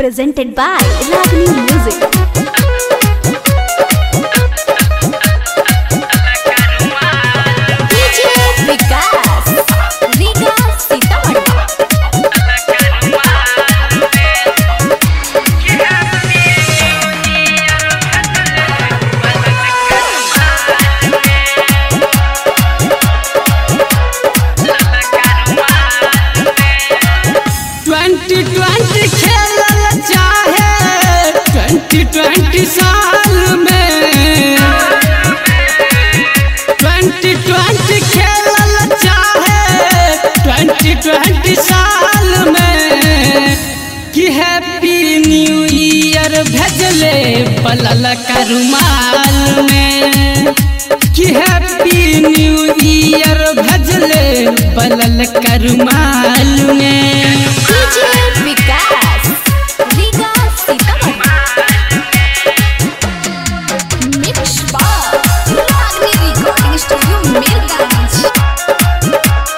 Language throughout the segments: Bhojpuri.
presented by Ragini Music. DJ Vikas, Riga Sitamarhi. Twenty twenty खेलल चाहे ट्वेंटी ट्वेंटी साल में ट्वेंटी ट्वेंटी खेलल चाहे ट्वेंटी ट्वेंटी साल में कि हैप्पी न्यू ईयर भेजले पलल का रुमाल में कि हैप्पी न्यू ईयर भेजले पलल का रुमाल में DJ Vikas, Riga Sitamarhi. Mix by Ragini Recording Studio, Mirganj.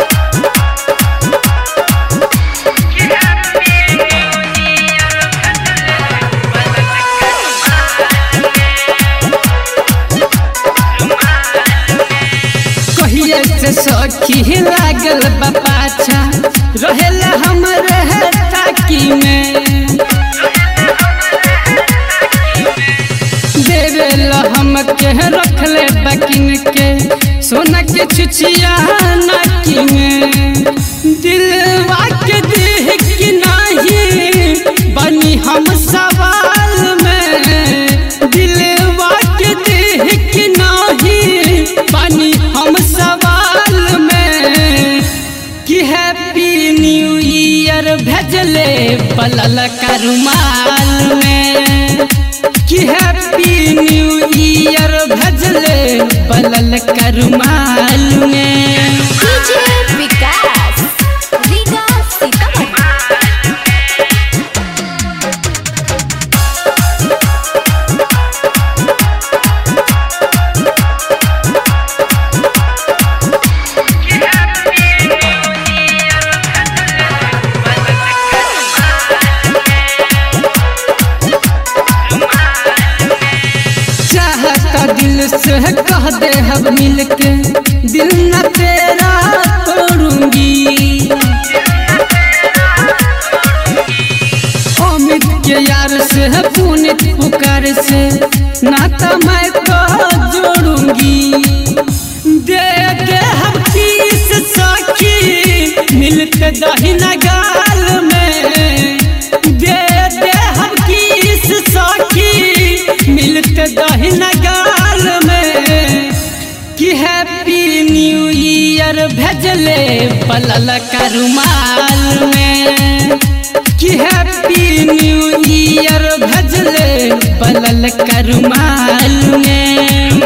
कहिए से सखी लागल बा पाछा रहेला हमरे ताकी में देवेला हम के रखले बकिन के सोना के छुछिया नाकी में दिलवा के देह की नाही बनी हम सवाल में दिलवा के देह की नाही बनी हम सवाल में कि हैप्पी न्यू ईयर भेजले पलल का रुमाल में कि हैप्पी न्यू ईयर भेजले पलल का रुमाल में DJ Vikas, Riga Sitamarhi. चाहता दिल से कह दे हम मिल के दिल न तेरा तोड़ूंगी अमित के यार से पुनित पुकार से नाता मैं तो जोड़ूंगी दे दे हम किस सखी मिलते दहिना गाल में दे दे हम किस सखी मिलते दहिना गाल में कि हैप्पी न्यू ईयर भेजले पलल का रुमाल में कि हैप्पी न्यू ईयर भेजले पलल का रुमाल में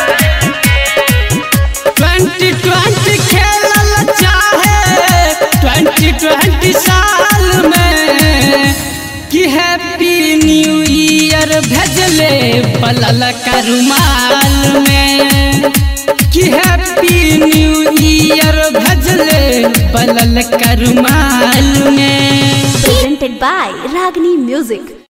ट्वेंटी ट्वेंटी खेलल चाहे ट्वेंटी ट्वेंटी साल में कि हैप्पी न्यू ईयर भेजले पलल का रुमाल में कि हैप्पी न्यू ईयर भेजले पलल का रुमाल में Presented by Ragini Music.